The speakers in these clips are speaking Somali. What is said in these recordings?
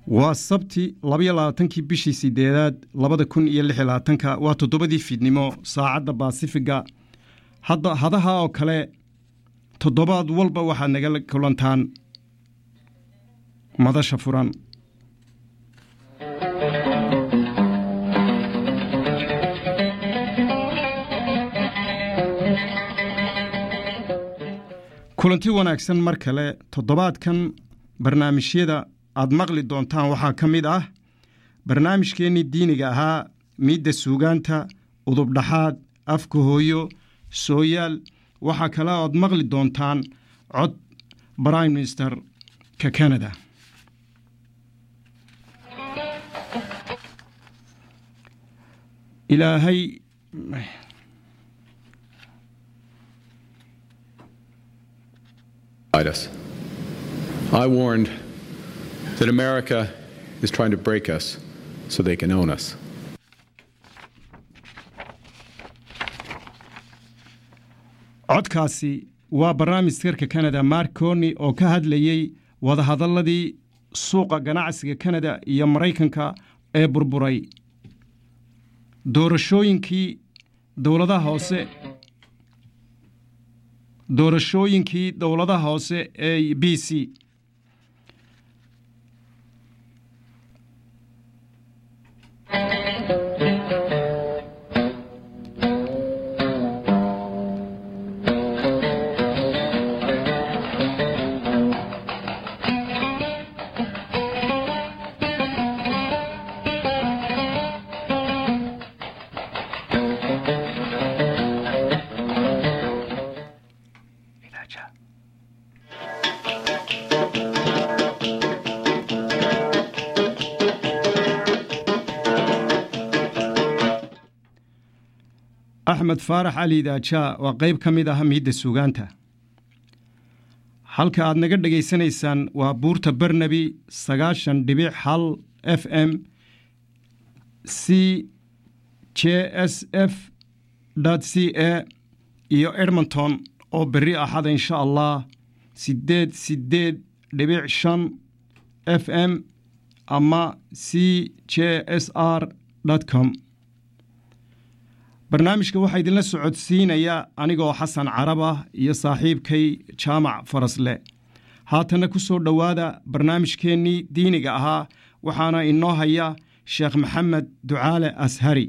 waa sabti labaiyo labaatankii bishii sideedaad labada kun iyo lix iyo labaatanka waa toddobadii fiidnimo saacadda baasifiga hadda hadaha oo kale toddobaad walba waxaad nagala kulantaan madasha furan kulanti wanaagsan mar kale toddobaadkan barnaamijyada aad maqli doontaan waxaa ka mid ah barnaamijkeennii diiniga ahaa miidda suugaanta udubdhaxaad afka hooyo sooyaal waxaa kale oad maqli doontaan cod brime minister ka canada ilaahay us. I warned that America is trying to break us so they can own us. codkaasi waa barnaamijkarka kanada mark corni oo ka hadlayey wadahadalladii suuqa ganacsiga kanada iyo maraykanka ee burburay doorashooyinkii dowladaha hoose doorashooyinkii dowladaha hoose ee b c axmed faarax cali daajaa waa qayb ka mid ah miidda suugaanta halka aad naga dhegaysanaysaan waa buurta barnabi sagaashan dhibic hal f m c j s f c a iyo edmonton oo berri axada insha allah siddeed siddeed dhibic shan f m ama c j s r com barnaamijka waxaa idinla socodsiinaya anigoo xasan carab ah iyo saaxiibkay jaamac farasle haatanna ku soo dhowaada barnaamijkeennii diiniga ahaa waxaana inoo haya sheekh maxamed ducaale ashari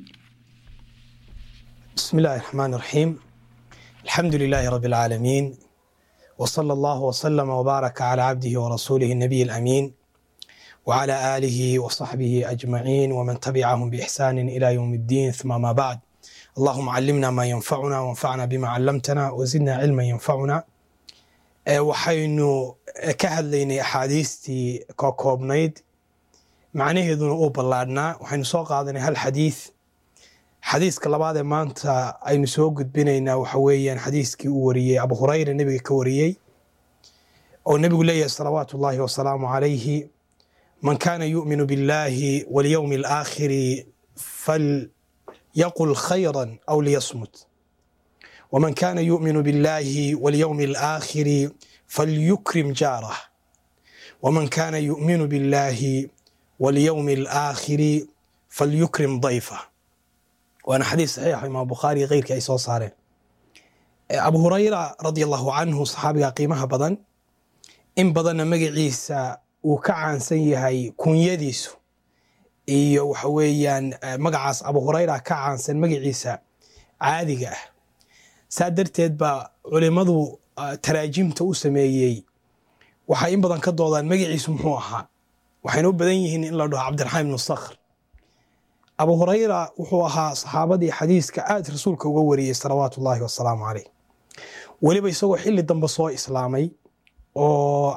بسم الله الرحمن الرحيم الحمد لله رب العالمين وصلى الله وسلم وبارك على عبده ورسوله النبي الأمين وعلى آله وصحبه أجمعين ومن تبعهم بإحسان إلى يوم الدين ثم ما بعد اللهم علمنا ما ينفعنا وانفعنا بما علمتنا وزدنا علما ينفعنا waxaynu ka hadlaynay axaadiistii koobnayd macnaheeduna uu ballaadhnaa waxaynu soo qaadanay hal xadiis xadiiska labaad ee maanta aynu soo gudbinaynaa waxa weeyaan xadiiskii uu wariyey abu hurayra nebiga ka wariyey oo nebigu leeyahay salawaatu ullaahi wasalaamu calayhi man kaana yu'minu biاllahi walyowmi alaakhiri fal يقل خيرا أو ليصمت ومن كان يؤمن بالله واليوم الآخر فليكرم جاره ومن كان يؤمن بالله واليوم الآخر فليكرم ضيفه وأنا حديث صحيح إمام بخاري غير كأي صارين أبو هريرة رضي الله عنه صحابي قيمها بدن إن بدن مجعيسى وكعن سيهي كن يديسو iyo waxa weeyaan magacaas abu hurayra ka caansan magaciisa caadiga ah saa darteed baa culimmadu taraajimta u sameeyey waxay in badan ka doodaan magaciisu muxuu ahaa waxayna u badan yihiin in la dhaho cabdiraxmaan ibnu sakhr abu hurayra wuxuu ahaa saxaabadii xadiiska aad rasuulka uga wariyey salawaatu ullaahi wasalaamu caleyh weliba isagoo xilli dambe soo islaamay oo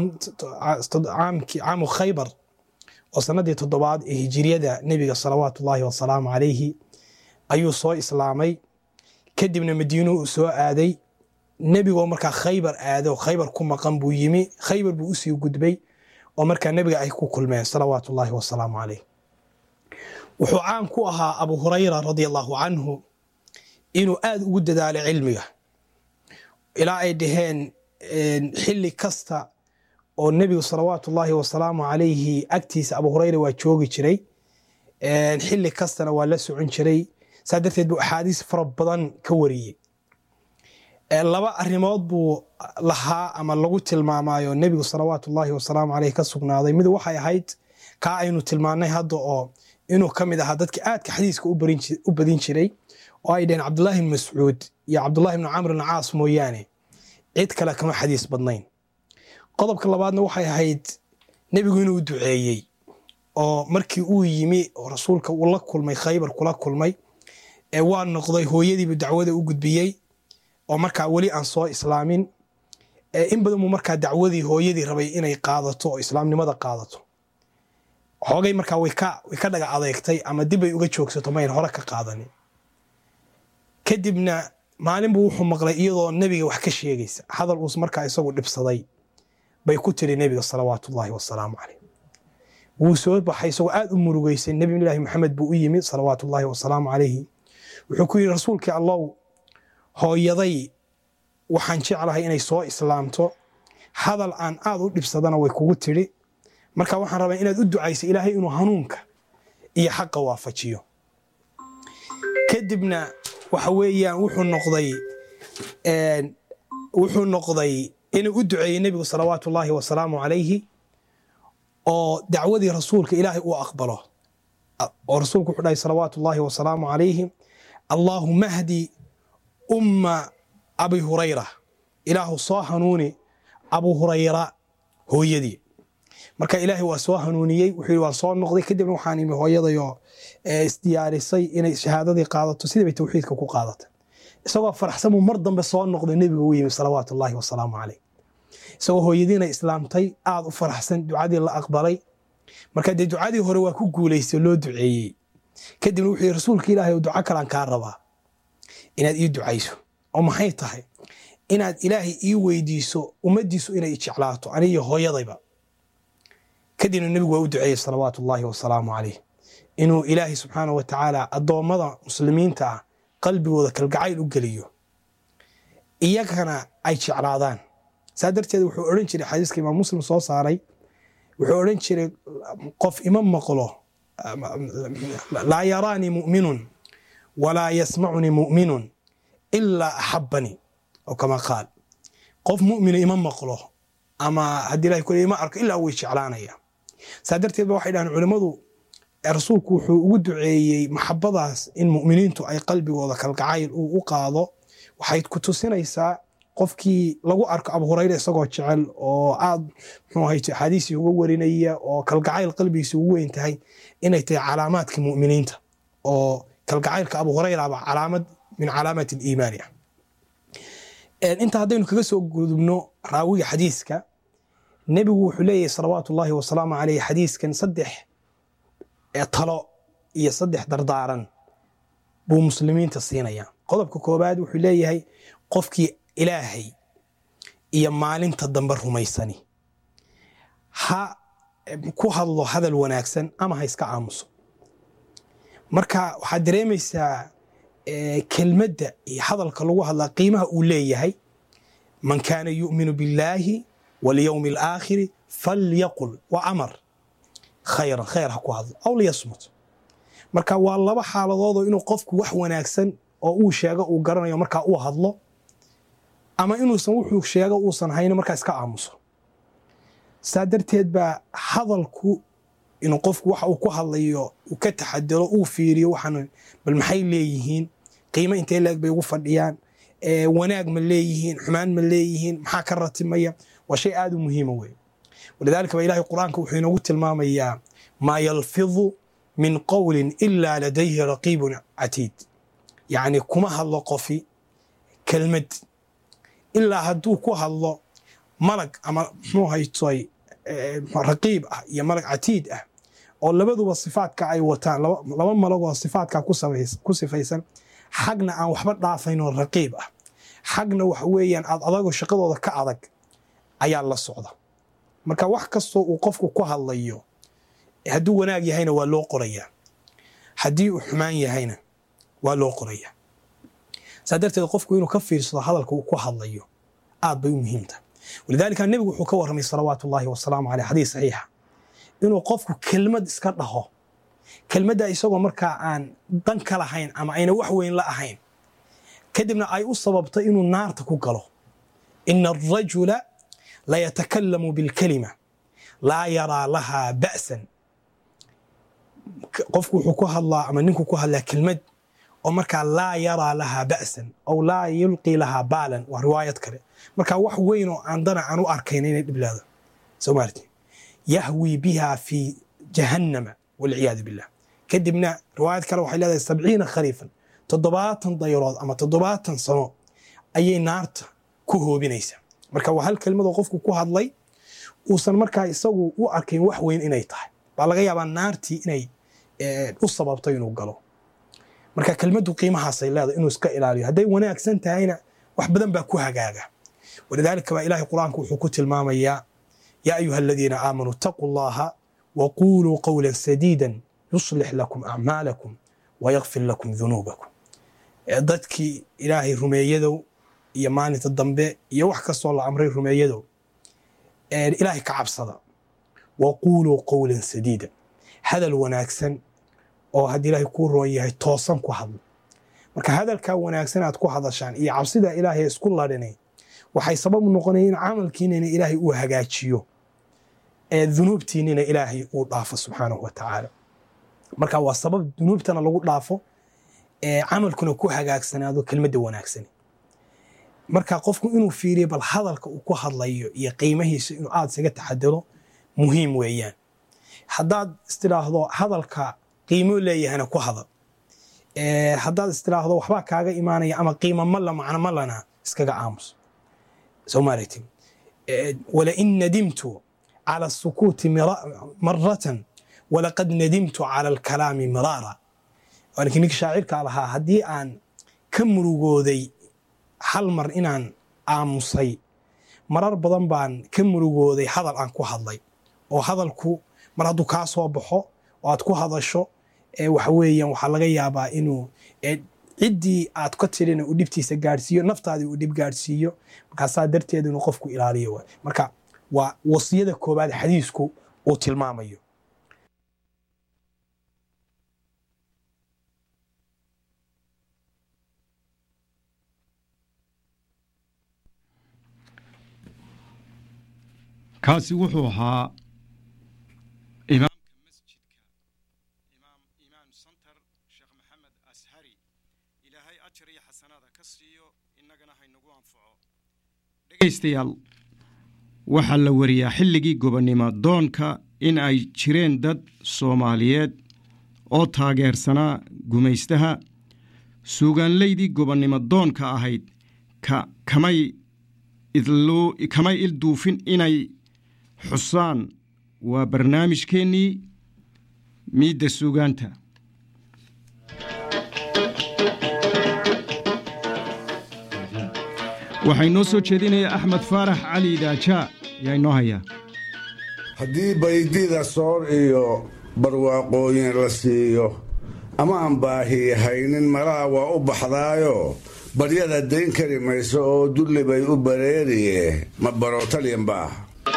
caamu khaybar oo sanadii toddobaad ee hijiriyada nebiga salawaatu ullaahi wasalaamu calayhi ayuu soo islaamay kadibna madiino uu soo aaday nebigoo markaa khaybar aado khaybar ku maqan buu yimi khaybar buu usii gudbay oo markaa nebiga ay ku kulmeen salawaatu ullaahi wasalaamu calayh wuxuu caan ku ahaa abu hurayra radia allahu canhu inuu aad ugu dadaalay cilmiga ilaa ay dhaheen xilli kasta oo nebigu salawaatu ullaahi wasalaamu calayhi agtiisa abu hureyra waa joogi jiray xilli kastana waa la socon jiray saa darteed buu axaadiis fara badan ka wariyey laba arrimood buu lahaa ama lagu tilmaamaayo nebigu salawaatu ullaahi wasalaamu caleyh ka sugnaaday mid waxay ahayd kaa aynu tilmaannay hadda oo inuu ka mid ahaa dadka aadka xadiiska u badin jiray oo ay dhaheen cabdullaahi bn mascuud iyo cabdullahi bn camr bn caas mooyaane cid kale kama xadiis badnayn qodobka labaadna waxay ahayd nebigu inuu duceeyey oo markii uu yimi oo rasuulka uu la kulmay khaybar kula kulmay ee waa noqday hooyadiibu dacwada u gudbiyey oo markaa weli aan soo islaamin in badan buu markaa dacwadii hooyadii rabay inay qaadato oo islaamnimada qaadato xoogay markaa way ka dhaga adeegtay ama dibbay uga joogsato mayn hore ka qaadanin kadibna maalin buu wuxuu maqlay iyadoo nebiga wax ka sheegaysa hadal uus markaa isagu dhibsaday bay ku tiri nebiga salawaatu ullaahi wasalaamu caleyh wuu soo baxay isagoo aad u murugeysay nebiyulaahi maxamed buu u yimid salawaatu ullaahi wasalaamu calayhi wuxuu ku yidhi rasuulkii allow hooyaday waxaan jeclahay inay soo islaamto hadal aan aad u dhibsadana way kugu tidhi marka waxaan rabaa inaad u ducaysa ilaahay inuu hanuunka iyo xaqa waafajiyo kadibna waxa weeyaan wuxuu noqday wuxuu noqday inuu u duceeyey nebigu salawaatu ullaahi wasalaamu calayhi oo dacwadii rasuulka ilaahay uu aqbalo oo rasuulku wuxuu dhahay salawaatu ullaahi wasalaamu calayhi allaahuma hdi umma abi hurayra ilaahu soo hanuuni abu hurayra hooyadii marka ilaahay waa soo hanuuniyey wuxuu yidhi waan soo noqday kadibna waxaan imi hooyadayoo isdiyaarisay inay shahaadadii qaadato sidii bay tawxiidka ku qaadatay isagoo faraxsan buu mar dambe soo noqday nebiga u yimi salawaatu ullaahi wasalaamu caleyh isagoo hooyadiina islaamtay aad u faraxsan ducadii la aqbalay marka dee ducadii hore waa ku guulaystay loo duceeyey kadibna wuxuu yidhi rasuulka ilaahay duco kalaan kaa rabaa inaad ii ducayso oo maxay tahay inaad ilaahay ii weydiiso ummaddiisu inay jeclaato anigiyo hooyadayba kadibna nebigu waa u duceeyey salawaatu ullaahi wasalaamu caleyh inuu ilaahay subxaana wa tacaala addoommada muslimiinta ah qalbigooda kalgacayl u geliyo iyagana ay jeclaadaan saa darteed wuxuu odhan jiray xadiiska imaam muslim soo saaray wuxuu odhan jiray qof ima maqlo laa yaraanii mu'minun walaa yasmacunii mu'minun ilaa axabanii oo kama qaal qof mu'mina ima maqlo ama haddii ilahay kule ima arko ilaa way jeclaanaya saa darteed ba waxay dhahaan culimmadu rasuulku wuxuu ugu duceeyey maxabadaas in mu'miniintu ay qalbigooda kalgacayl uu u qaado waxay ku tusinaysaa qofkii lagu arko abu hurayra isagoo jecel oo aad muxuu ahayte axaadiisii uga warinaya oo kalgacayl qalbigiisa ugu weyn tahay inay tahay calaamaadka mu'miniinta oo kalgacaylka abu hurayraba calaamad min calaamat aliimaani ah inta haddaynu kaga soo gudubno raawiga xadiiska nebigu wuxuu leeyahay salawaatu ullaahi wasalaamu caleyh xadiiskan saddex talo iyo saddex dardaaran buu muslimiinta siinaya qodobka koobaad wuxuu leeyahay qofkii ilaahay iyo maalinta dambe rumaysani ha ku hadlo hadal wanaagsan ama ha iska aamuso marka waxaad dareemaysaa kelmadda iyo hadalka lagu hadlaa qiimaha uu leeyahay man kaana yu'minu billaahi walyowmi alaakhiri falyaqul wa amar khayran khayr ha ku hadlo aw liyasmut marka waa laba xaaladoodoo inuu qofku wax wanaagsan oo uu sheego uu garanayo markaa uu hadlo ama inuusan wuxuu sheego uusan hayno markaa iska aamuso saa darteed baa hadalku inuu qofku waxa uu ku hadlayo uu ka taxadaro uu fiiriyo waxaan bal maxay leeyihiin qiimo intee leeg bay ugu fadhiyaan wanaag ma leeyihiin xumaan ma leeyihiin maxaa ka ratimaya waa shay aad u muhiima wey walidaalika ba ilahay qur-aanka wuxuu inoogu tilmaamayaa maa yalfidu min qowlin ilaa ladayhi raqiibun catiid yacni kuma hadlo qofi kelmad ilaa hadduu ku hadlo malag ama muxuu haytoy raqiib ah iyo malag catiid ah oo labaduba sifaadka ay wataan laba malagoo sifaadka ku sifaysan xagna aan waxba dhaafaynoo raqiib ah xagna waxa weeyaan aad adagoo shaqadooda ka adag ayaa la socda marka wax kastoo uu qofku ku hadlayo hadduu wanaag yahayna waa loo qorayaa haddii uu xumaan yahayna waa loo qorayaa saa darteed qofku inuu ka fiirsado hadalka uu ku hadlayo aad bay u muhiimtahay walidaalika nebigu wuxuu ka warramay salawaatu ullahi wasalaamu caleyh xadiis saxiixa inuu qofku kelmad iska dhaho kelmadda isagoo markaa aan dan ka lahayn ama ayna wax weyn la ahayn kadibna ay u sababto inuu naarta ku galo ina arajula layatakallamu bilkalima laa yaraa lahaa ba'san qofku wuxuu ku hadlaa ama ninku ku hadlaa kelmad oo markaa laa yaraa lahaa ba'san aw laa yulqii lahaa baalan waa riwaayad kale marka wax weyn oo aan dana aan u arkayn inay dhiblaado soomaalti yahwi biha fi jahannama walciyaadu billah kadibna riwaayad kale waxay leedahay sabciina khariifan toddobaatan dayrood ama toddobaatan sano ayay naarta ku hoobinaysaa marka waa hal kelmadoo qofku ku hadlay uusan markaa isagu u arkayn wax weyn inay tahay baa laga yaabaa naartii inay u sababto inuu galo marka kelmaddu qiimahaasay leedahay inuu iska ilaaliyo hadday wanaagsan tahayna wax badan baa ku hagaaga walidaalika baa ilaahay qur-aanku wuxuu ku tilmaamayaa yaa ayuha aladiina aamanuu itaquu llaha waquuluu qowla sadiida yuslix lakum acmaalakum wayakfir lakum dunuubakum dadkii ilaahay rumeeyadow iyo maalinta dambe iyo wax kastoo la amray rumeeyadow ilaahay ka cabsada waquuluu qowlan sadiida hadal wanaagsan oo haddii ilaahay kuu roon yahay toosan ku hadlo marka hadalkaa wanaagsan aad ku hadashaan iyo cabsida ilaahay isku ladhinay waxay sabab noqonaya in camalkiinina ilaahay uu hagaajiyo ee dunuubtiinina ilaahay uu dhaafo subxaanahu wa tacaala marka waa sabab dunuubtana lagu dhaafo ee camalkuna ku hagaagsanaado kelmadda wanaagsan marka qofku inuu fiiriyo bal hadalka uu ku hadlayo iyo qiimahiisa inuu aada isaga taxadaro muhiim weeyaan haddaad istidhaahdo hadalka qiimo leeyahana ku hadal haddaad istidhaahdo waxbaa kaaga imaanaya ama qiimo malla macno mallana iskaga aamus somaaragti walain nadimtu cala asukuuti maratan walaqad nadimtu cala alkalaami miraara waanki ninka shaacirkaa lahaa haddii aan ka murugooday hal mar inaan aamusay marar badan baan ka murugooday hadal aan ku hadlay oo hadalku mar hadduu kaa soo baxo oo aad ku hadasho waxa weeyaan waxaa laga yaabaa inuu ciddii aad ka tirina uu dhibtiisa gaadhsiiyo naftaadii uu dhib gaadhsiiyo markaasaa darteed inuu qofku ilaaliyo waay marka waa wasiyada koobaad xadiisku uu tilmaamayo kaasi wuxuu ahaa imaamka masjidka imaam imaan santar sheekh maxamed ashari ilaahay ajar iyo xasanaada ka siiyo innagana haynagu anfaco dhegaystayaal waxaa la wariyaa xilligii gobonnimo doonka in ay jireen dad soomaaliyeed oo taageersanaa gumaystaha suugaanleydii gobonnimo doonka ahayd ka kamay kamay ilduufin inay xusaan waa barnaamijkeennii miidda suugaanta waxaa inoo soo jeedinaya axmed faarax cali daajaa yaa inoo hayaa haddii baydida soor iyo barwaaqooyin la siiyo ama aan baahi haynin malaha waa u baxdaayo baryada dayn kari mayso oo dulli bay u bareeriye ma barootalyan baah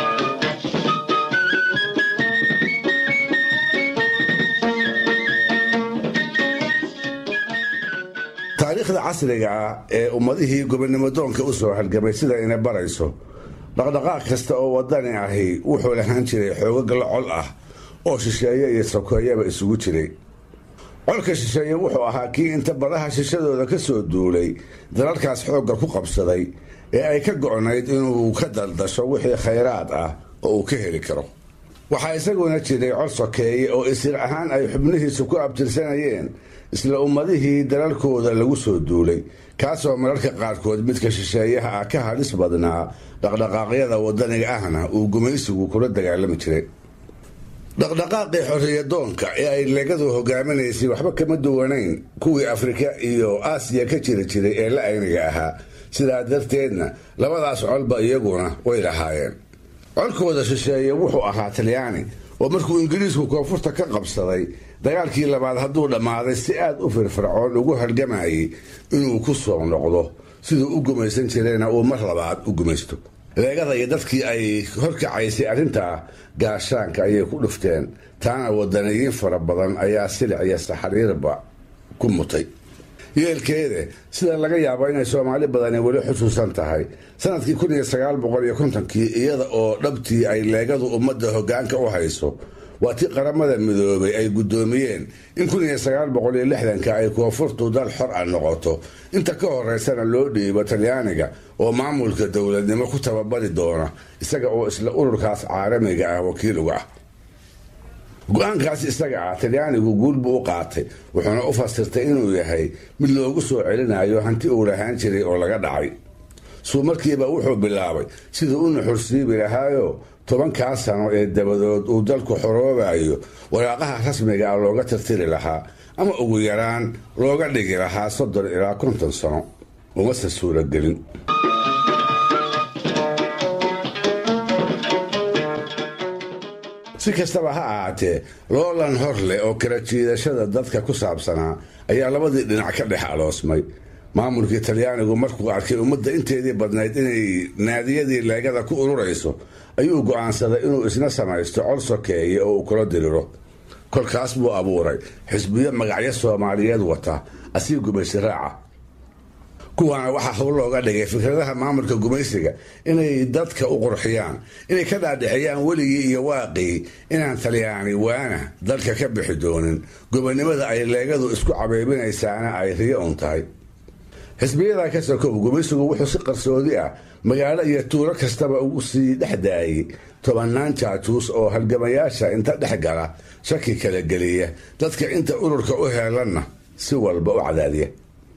taariikhda casriga ah ee ummadihii gobonnimo doonka u soo halgamay sida ina barayso dhaqdhaqaaq kasta oo wadani ahi wuxuu lahaan jiray xoogag la col ah oo shisheeye iyo sokeeyaba isugu jiray colka shisheeye wuxuu ahaa kii inta badaha shishadooda ka soo duulay dalalkaas xoogga ku qabsaday ee ay ka go'nayd inuu ka daldasho wixii khayraad ah oo uu ka heli karo waxaa isaguna jiray col sokeeye oo isir ahaan ay xubnihiisu ku abtirsanayeen isla ummadihii dalalkooda lagu soo duulay kaasoo mararka qaarkood midka shisheeyaha ah ka hadhis badnaa dhaqdhaqaaqyada wadaniga ahna uu gumaysigu kula dagaalami jiray dhaqdhaqaaqii xorriyadoonka ee ay legadu hogaaminaysay waxba kama duwanayn kuwii afrika iyo aasiya ka jiri jiray ee la ayniga ahaa sidaa darteedna labadaas colba iyaguna way lahaayeen colkooda shisheeye wuxuu ahaa talyaani oo markuu ingiriisku koonfurta ka qabsaday dagaalkii labaad hadduu dhammaaday si aad u firfircoon ugu halgamayay inuu ku soo noqdo siduu u gumaysan jirayna uu mar labaad u gumaysto leegada iyo dadkii ay horkacaysay arrintaa gaashaanka ayay ku dhufteen taana wadaniyiin fara badan ayaa silic iyo saxariirba ku mutay yeelkeede sida laga yaabo inay soomaali badani weli xusuusan tahay sanadkii kun iyo sagaal boqol iyo kontonkii iyada oo dhabtii ay leegadu ummadda hoggaanka u hayso waa tii qaramada midoobay ay guddoomiyeen in kun iyo sagaal boqol iyo lixdanka ay koonfurtu dal xor ah noqoto inta ka horeysana loo dhiibo talyaaniga oo maamulka dowladnimo ku tababari doona isaga oo isla ururkaas caalamiga ah wakiil uga ah go-aankaas isaga ah talyaanigu guul buu u qaatay wuxuuna u fasirtay inuu yahay mid loogu soo celinayo hanti uu lahaan jiray oo laga dhacay suu markiiba wuxuu bilaabay siduu u nuxursiibi lahaayo tobankaa sano ee dabadood uu dalku xoroobayo waraaqaha rasmiga ah looga tirtiri lahaa ama ugu yaraan looga dhigi lahaa soddon ilaa konton sano umase suuragelin si kastaba ha ahaatee loolan hor leh oo kala jiidashada dadka ku saabsanaa ayaa labadii dhinac ka dhex aloosmay maamulkii talyaanigu markuu arkay ummadda inteedii badnayd inay naadiyadii leegada ku ururayso ayuu go'aansaday inuu isna samaysto col sokeeye oo uu kula diriro kolkaas buu abuuray xisbiyo magacyo soomaaliyeed wata asii gumaysi raaca kuwaana waxaa hawl looga dhigay fikradaha maamulka gumaysiga inay dadka u qurxiyaan inay ka dhaadhixiyaan weligii iyo waaqii inaan talyaani waana dalka ka bixi doonin gobonnimada ay leegadu isku cabeybinaysaana ay riyo un tahay xisbiyadaa ka sokow gumaysigu wuxuu si qarsoodi ah magaalo iyo tuulo kastaba ugu sii dhex daayay tobannaan jaajuus oo halgamayaasha inta dhex gala shaki kala geliya dadka inta ururka u heelanna si walba u cadaadiya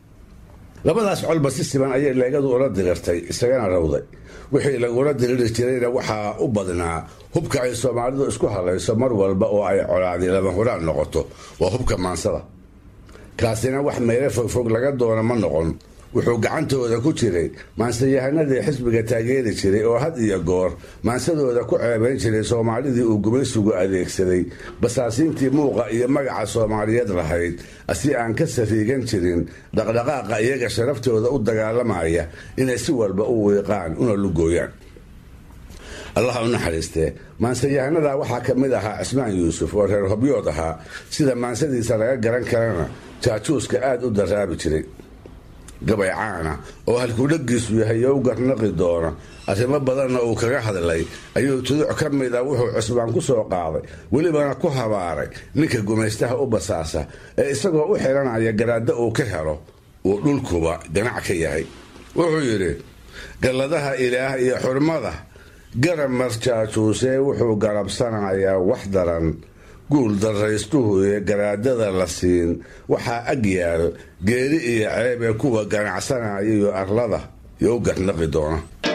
labadaas colba si siban ayay leegadu ula dirirtay isagana rawday wixii lagula diriri jirayna waxaa u badnaa hubka ay soomaalidu isku halayso mar walba oo ay colaadi lama huraan noqoto waa hubka maansada kaasina wax meelo fogfog laga doono ma noqon wuxuu gacantooda ku jiray maansayahanadii xisbiga taageeri jiray oo had iyo goor maansadooda ku ceebayn jiray soomaalidii uu gumaysigu adeegsaday basaasiintii muuqa iyo magaca soomaaliyeed lahayd si aan ka sariigan jirin dhaqdhaqaaqa iyaga sharaftooda u dagaalamaya inay si walba u wiiqaan una lugooyaan allah u naxariistee maansayahanada waxaa ka mid ahaa cismaan yuusuf oo reer hobyood ahaa sida maansadiisa laga garan karana jaajuuska aada u daraabi jiray gabay caana oo halkudhagiisu yahay you garnaqi doona arrimo badanna uu kaga hadlay ayuu tuduc ka mid a wuxuu cusbaan ku soo qaaday welibana ku habaaray ninka gumaystaha u basaasa ee isagoo u xiranaya garaaddo uu ka helo uu dhulkuba ganac ka yahay wuxuu yidhi galladaha ilaah iyo xurmada garab marjaajuusee wuxuu garabsanayaa wax daran guul daraystuhu ee garaadada la siin waxaa ag yaal geeri iyo ceeb ee kuwa ganacsanaya iyo arlada iyo u garnaqi doona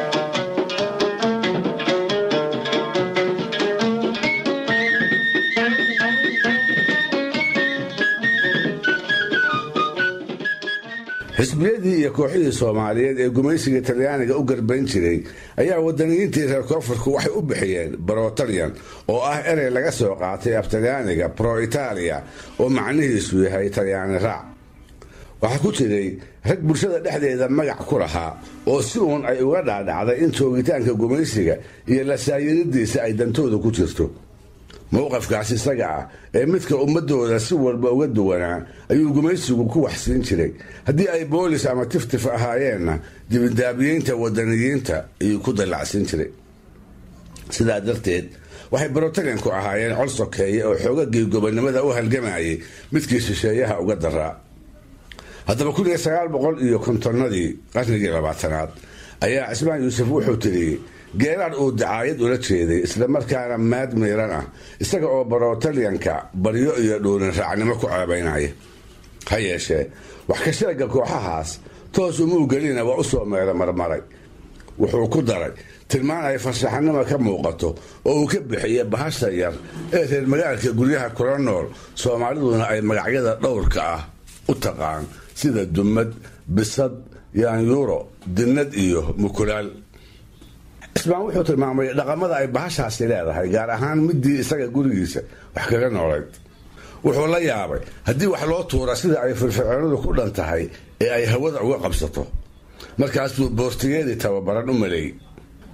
xisbiyadii iyo kooxihii soomaaliyeed ee gumaysiga talyaaniga u garbayn jiray ayaa wadaniyiintii reer koonfurku waxay u bixiyeen brotalian oo ah erey laga soo qaatay af talyaaniga pro italia oo macnihiisu yahay talyaani raac waxaa ku jiray rag bulshada dhexdeeda magac ku lahaa oo si uun ay uga dhaadhacday in joogitaanka gumaysiga iyo lasaayiridiisa ay dantooda ku jirto mowqafkaas isaga ah ee midka ummadooda si walba uga duwanaa ayuu gumaysigu ku waxsiin jiray haddii ay boolis ama tiftif ahaayeenna dibindaabiyeynta wadaniyiinta ayuu ku dallacsiin jiray sidaa darteed waxay brotalianku ahaayeen col sokeeye oo xoogagii gobonnimada u halgamayay midkii shisheeyaha uga daraa haddaba kun iyo sagaal boqol iyo kontonnadii qarnigii labaatanaad ayaa cismaan yuusuf wuxuu tiriyey geeraar uu dacaayad ula jeeday islamarkaana maad miiran ah isaga oo brotalianka baryo iyo dhuurin raacnimo ku ceebaynaya ha yeeshee wax ka sheega kooxahaas toos umuu gelina waa u soo meelo marmaray wuxuu ku daray tilmaan ay farshaxanimo ka muuqato oo uu ka bixiya bahasha yar ee reer magaalka guryaha kula nool soomaaliduna ay magacyada dhowrka ah u taqaan sida dumad bisad yaanyuuro dinnad iyo mukulaal cismaan wuxuu tilmaamay dhaqamada ay bahashaasi leedahay gaar ahaan midii isaga gurigiisa wax kaga noolayd wuxuu la yaabay haddii wax loo tuura sida ay firfircoonadu ku dhan tahay ee ay hawada uga qabsato markaasbuu boortigeedii tababaran u maleeyey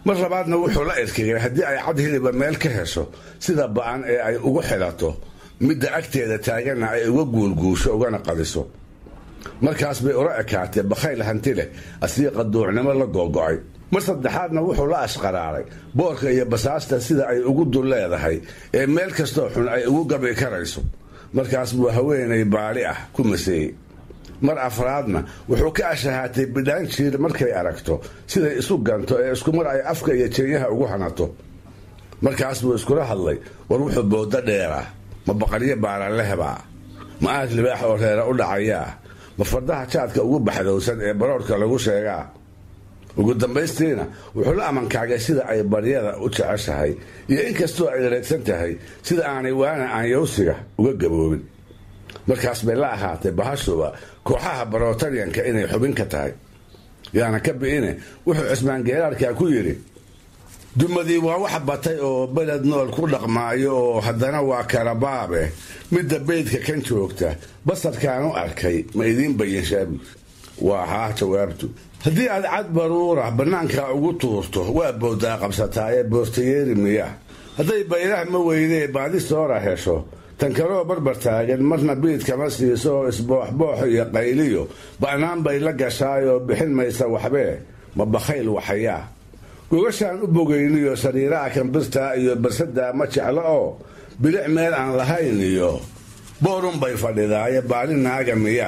mar labaadna wuxuu la erkegay haddii ay cad hiliba meel ka hesho sida ba'an ee ay ugu xidhato midda agteeda taaganna ay uga guulguusho ugana qadiso markaas bay ula ekaatee bakhayl hanti leh asii qaduucnimo la googo'ay mar saddexaadna wuxuu la ashqaraaray boorka iyo basaasta sida ay ugu dul leedahay ee meel kastoo xun ay ugu gabi karayso markaas buu haweenay baali ah ku maseeyey mar afraadna wuxuu ka ashahaatay bidhaan jiir markay aragto siday isu ganto ee iskumar ay afka iyo jeenyaha ugu hanato markaas buu iskula hadlay war wuxuu boodo dheeraa ma baqaryo baalalehbaa ma aad libaax oo reera u dhacayaa ma fardaha jaadka ugu baxdowsan ee baroorhka lagu sheegaa ugu dambaystiina wuxuu la amankaagay sida ay baryada u jeceshahay iyo inkastoo ay reegsan tahay sida aanay waana aanyowsiga uga gaboobin markaas bay la ahaatay bahashuba kooxaha barotariyanka inay xubin ka tahay yaana ka bi'ine wuxuu cismaan geeraarkaa ku yidhi dumadii waa wax batay oo beled nool ku dhaqmaayo oo haddana waa kala baabe midda beydka kan joogta basarkaan u arkay ma idiin bayanshaabus waa haa jawaabtu haddii aad cad baruura bannaanka ugu tuurto waa boodaa qabsataaye boortayeeri miya hadday bayraha ma weydee baadi soora hesho tan kaloo barbar taagan marna biid kama siiso oo isbooxboox iyo qayliyo ba'naan bay la gashaayoo bixin maysa waxbee ma bakhayl waxayaa gogashaan u bogayniyo sariiraha kambirtaa iyo barsadaa ma jeclo oo bilic meel aan lahayn iyo boorunbay fadhidaaye baali naaga miya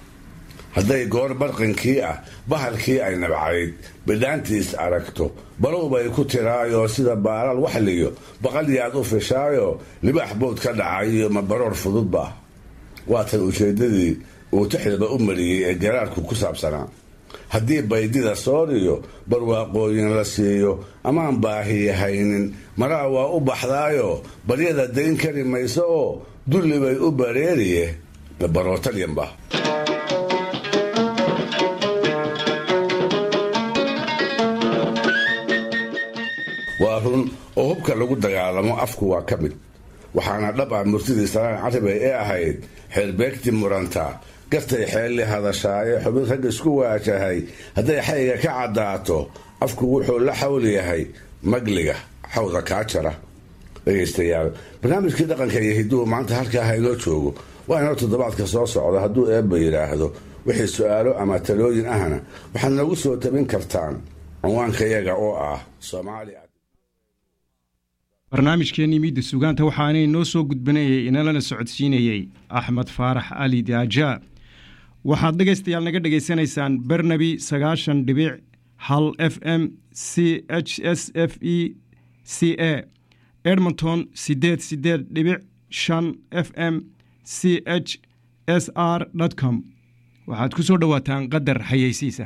hadday goor barqinkii ah bahalkii ay nabcayd bidhaantiis aragto balow bay ku tiraayoo sida baalaal waxliyo baqalyaad u fishaayoo libaax bood ka dhacayiyo ma baroor fududba waatan ujeeddadii uu tixdaba u mariyey ee garaarku ku saabsanaa haddii baydida sooriyo barwaaqooyin la siiyo amaan baahiyahaynin maraa waa u baxdaayoo baryada dayn kari mayso oo dulli bay u bareeriye ma barootalyanba waa run oo hubka lagu dagaalamo afku waa ka mid waxaana dhab ah murtidii salaan carabey ee ahayd xeerbeegti muranta gartay xeelli hadashaaye xubin rag isku waajahay hadday xayga ka caddaato afku wuxuu la xawl yahay magliga xawda kaa jara dhegaystayaal barnaamijkii dhaqanka iyo hiduhu maanta halkaa ha inoo joogo waa inoo toddobaadka soo socda hadduu eebba yidhaahdo wixii su-aalo ama talooyin ahna waxaad noogu soo tabin kartaan cinwaankayaga oo ah soomaaliya barnaamijkeennii miidda sugaanta waxaanay noo soo gudbanayay inalana socodsiinayey axmed faarax ali daaja waxaad dhegaystayaal naga dhegaysanaysaan bernabi sagaashan dhibic hal f m c h s f e c a edmonton sideed sideed dhibic shan f m c h s r com waxaad ku soo dhowaataan qadar xayeysiisa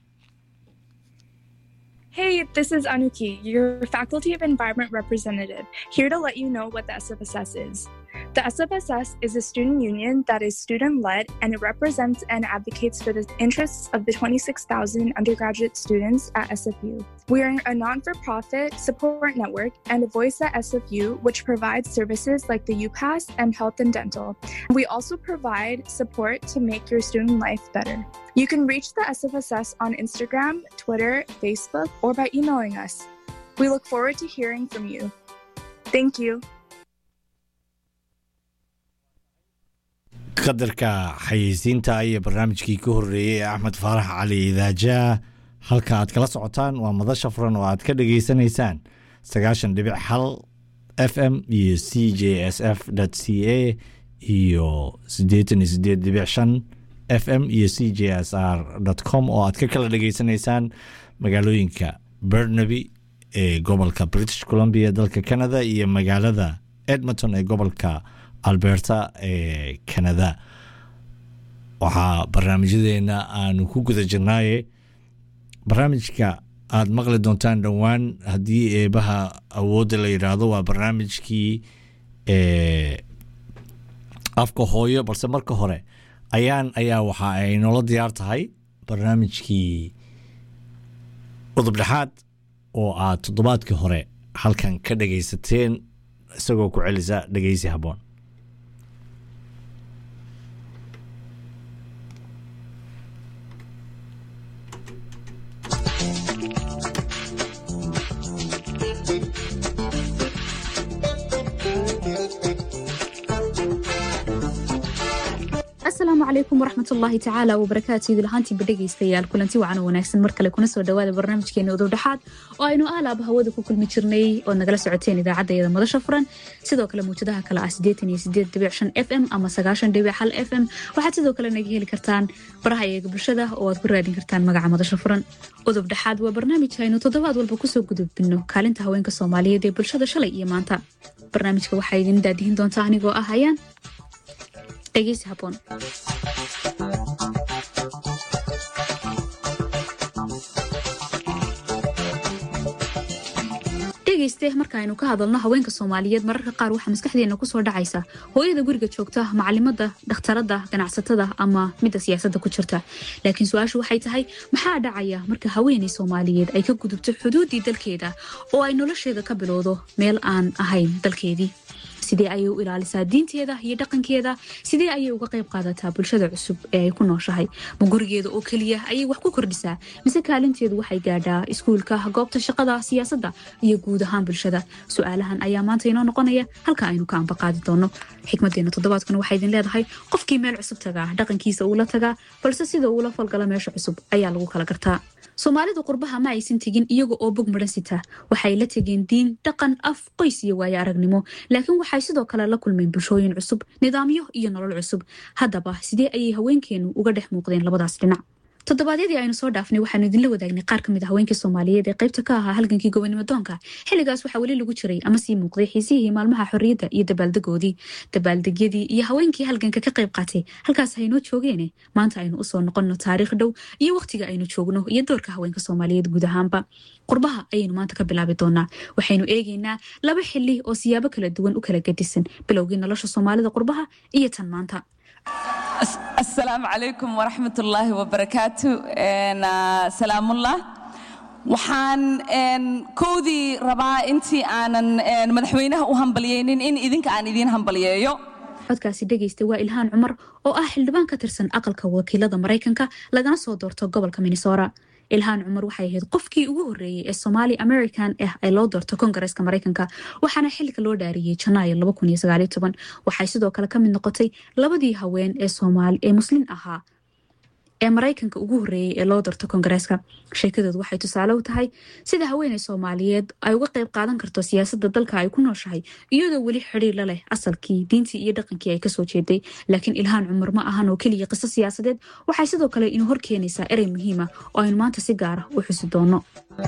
Hey, this is Anuki, your Faculty of Environment representative, here to let you know what the SFSS is. The SFSS is a student union that is student led and it represents and advocates for the interests of the 26,000 undergraduate students at SFU. We are a non for profit support network and a voice at SFU, which provides services like the UPass and health and dental. We also provide support to make your student life better. You can reach the SFSS on Instagram, Twitter, Facebook, or by emailing us. We look forward to hearing from you. Thank you. qadarka xayeysiinta iyo barnaamijkii ka horeeyey ee axmed faarax cali idaaja halka aad kala socotaan waa madasha furan oo aad ka dhageysanaysaan sagaashan dhibic hal f m iyo c j s f c a iyo siddeetan iyo sideed dhibic shan f m iyo c j s r com oo aad ka kala dhageysanaysaan magaalooyinka bernaby ee gobolka british columbia dalka canada iyo magaalada edmonton ee gobolka alberta ee canada waxaa barnaamijyadeena aanu ku guda jirnaaye barnaamijka aada maqli doontaan dhowaan haddii eebaha awoodda la yidhaahdo waa barnaamijkii afka hooyo balse marka hore ayaan ayaa waxa ay noola diyaar tahay barnaamijkii udub dhexaad oo aad toddobaadkii hore halkan ka dhagaysateen isagoo ku celisa dhegeysi habboon calaykum waraxmatullaahi tacaala wabarakaatu idil ahaantiiba dhegaystayaal kulanti wacan oo wanaagsan mar kale kuna soo dhawaada barnaamijkeena udow dhexaad oo aynu aalaaba hawada ku kulmi jirnay ood nagala socoteen idaacaddeeda madasha furan sidoo kale muujadaha kale ah sideetan iyo sideed dhibic shan f m ama sagaashan dhibic hal f m waxaad sidoo kale naga heli kartaan baraha eega bulshada oo aad ku raadin kartaan magaca madasha furan udub dhexaad waa barnaamij aynu toddobaad walba kusoo gudubino kaalinta haweenka soomaaliyeed ee bulshada shalay iyo maanta barnaamijka waxaa idin daadihin doontaa anigoo ah hayaan dhegeysi haboon dhegeyste markaaynu ka hadalno haweenka soomaaliyeed mararka qaar waxaa maskaxdeena kusoo dhacaysa hooyada guriga joogta macalimada dhakhtarada ganacsatada ama midda siyaasadda ku jirta laakiin su-aashu waxay tahay maxaa dhacaya marka haweeney soomaaliyeed ay ka gudubto xuduuddii dalkeeda oo ay nolosheeda ka bilowdo meel aan ahayn dalkeedii sidee ayay u ilaalisaa diinteeda iyo dhaqankeeda sidee ayay uga qayb qaadataa bulshada cusub ee ay ku nooshahay ma gurigeeda oo keliya ayay wax ku kordhisaa mise kaalinteedu waxay gaadhaa iskuulka goobta shaqada siyaasadda iyo guud ahaan bulshada su-aalahan ayaa maanta inoo noqonaya halka aynu ka ambaqaadi doono xikmadeena toddobaadkuna waxaa idin leedahay qofkii meel cusub tagaa dhaqankiisa uula tagaa balse sida uula falgala meesha cusub ayaa lagu kala gartaa soomaalidu qurbaha ma aysan tegin iyaga oo bog maran sita waxay la tegeen diin dhaqan af qoys iyo waayo aragnimo laakiin waxay sidoo kale la kulmeen bulshooyin cusub nidaamyo iyo nolol cusub haddaba sidee ayay haweenkeenu uga dhex muuqdeen labadaas dhinac toddobaadyadii aynu soo dhaafnay waxaanu idinla wadaagnay qaar ka mid a haweenkii soomaaliyeed ee qaybta ka ahaa halgankii gobonimo doonka xilligaas waxaa weli lagu jiray ama sii muuqday xiisihii maalmaha xorriyadda iyo dabaaldegoodii dabaaldegyadii iyo haweenkii halganka ka qayb qaatay halkaas haynoo joogeene maanta aynu usoo noqonno taariikh dhow iyo wakhtiga aynu joogno iyo doorka haweenka soomaaliyeed guud ahaanba qurbaha ayaynu maanta ka bilaabi doonaa waxaynu eegaynaa laba xili oo siyaabo kala duwan u kala gedisan bilowgii nolosha soomaalida qurbaha iyo tan maanta asalaamu calaykum waraxmat ullaahi wabarakaatu salaamullah waxaan kowdii rabaa intii aanan madaxweynaha u hambalyeynin in idinka aan idiin hambalyeeyo codkaasi dhegaysta waa ilhaan cumar oo ah xildhibaan ka tirsan aqalka wakiilada maraykanka lagana soo doorto gobolka minnesora ilhaan cumar waxay ahayd qofkii ugu horreeyey ee somaali american ah ay loo doorto kongareeska maraykanka waxaana xilka loo dhaariyey janaayo waxay sidoo kale ka mid noqotay labadii haween ee muslim ahaa ee maraykanka ugu horreeyey ee loo doorto kongareeska sheekadoodu waxay tusaale u tahay sida haweeney soomaaliyeed ay uga qayb qaadan karto siyaasadda dalka ay ku nooshahay iyadoo weli xidhiir la leh asalkii diintii iyo dhaqankii ay kasoo jeeday laakiin ilhaan cumar ma ahan oo keliya qiso siyaasadeed waxay sidoo kale inuu hor keenaysaa erey muhiima oo aynu maanta si gaara u xusi doono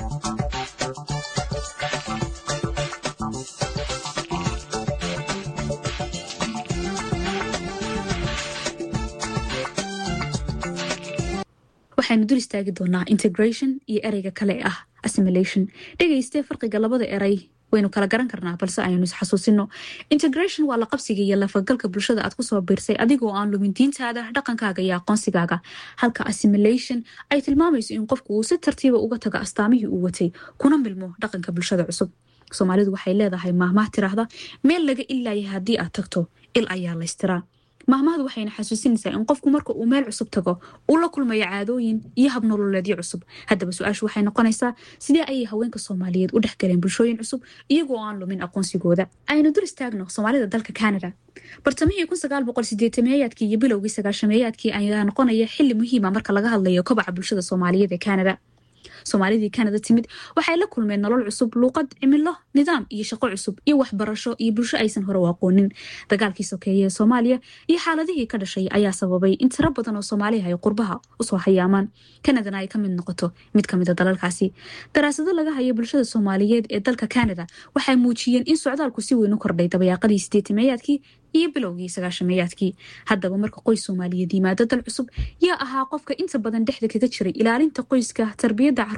waxaynu dul istaagi doonaa integration iyo ereyga kale ee ah assimilation dhegaystee farqiga labada erey waynu kala garan karnaa balse aynu isxasuusino integration waa la qabsiga iyo lafagalka bulshada aad kusoo biirsay adigoo aan lumin diintaada dhaqankaaga iyo aqoonsigaaga halka assimilation ay tilmaamayso in qofku uu si tartiiba uga tago astaamihii uu watay kuna milmo dhaqanka bulshada cusub soomaalidu waxay leedahay maahmaah tiraahda meel laga ilaaya haddii aad tagto il ayaa laystiraa maahmahdu waxayna xasuusinaysaa in qofku marka uu meel cusub tago uu la kulmayo caadooyin iyo habnololeedyo cusub haddaba su-aashu waxay noqonaysaa sidee ayay haweenka soomaaliyeed u dhexgaleen bulshooyin cusub iyagoo aan lumin aqoonsigooda aynu dul istaagno soomaalida dalka canada bartamihii meeyaadkii iyo bilowgii sagaashameeyaadkii ayaa noqonaya xili muhiima marka laga hadlayo kobaca bulshada soomaaliyeed ee canada soomaalidii canada timid waxay la kulmeen nolol cusub luuqad cimilo nidaam iyo shaqo cusub iyo waxbarasho iyo bulsho aysan hore u aqoonin dagaalkii sokeeye ee soomaaliya iyo xaaladihii ka dhashay ayaa sababay in tiro badan oo soomaaliha ay qurbaha usoo hayaamaan canadana ay ka mid noqoto mid ka mida dalalkaasi daraasado laga hayo bulshada soomaaliyeed ee dalka canada waxay muujiyeen in socdaalku si weyn u kordhay dabayaaqadii sideetimeeyaadkii iyo bilowgii sagaashameeyaadkii haddaba marka qoys soomaaliyeed yimaado dal cusub yaa ahaa qofka inta badan dhexda kaga jiray ilaalinta qoyska tarbiyadda